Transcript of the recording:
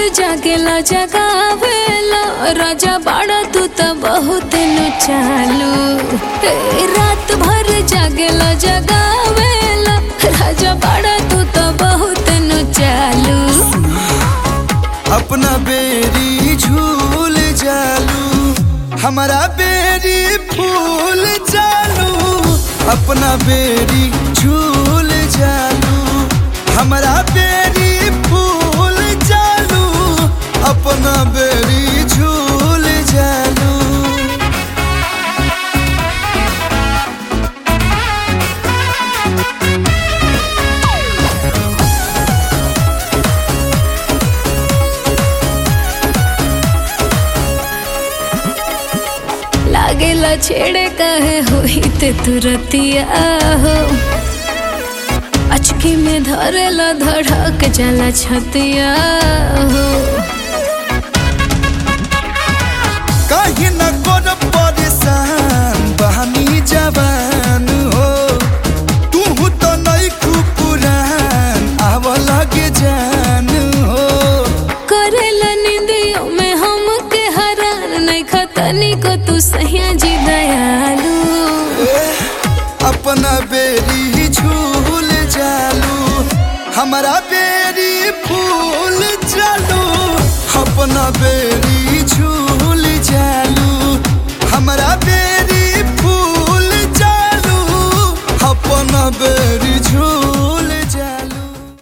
जागेला जगावेला राजा बाड़ा तू तो बहुत नु चालू ए, रात भर जागेला जगावेला राजा बाड़ा तू तो बहुत नु चालू अपना बेरी झूल जालू हमारा बेरी फूल जालू अपना बेरी झूल जालू हमारा बेरी फूल जालू अपना बेरी झूल जालू लागेला छेड़े कहे होई ते तुरतिया हो अचकी में धरेला धड़क जाला छतिया हो कहीं न कर परेशान बहनी जवान हो तू तो नहीं पुरान आव लगे जान हो करेला निंदियों में हम के हरान नहीं खतनी को तू सहिया जी दयालु अपना बेरी झूल जालू हमारा बेरी फूल जालू अपना बेरी झूल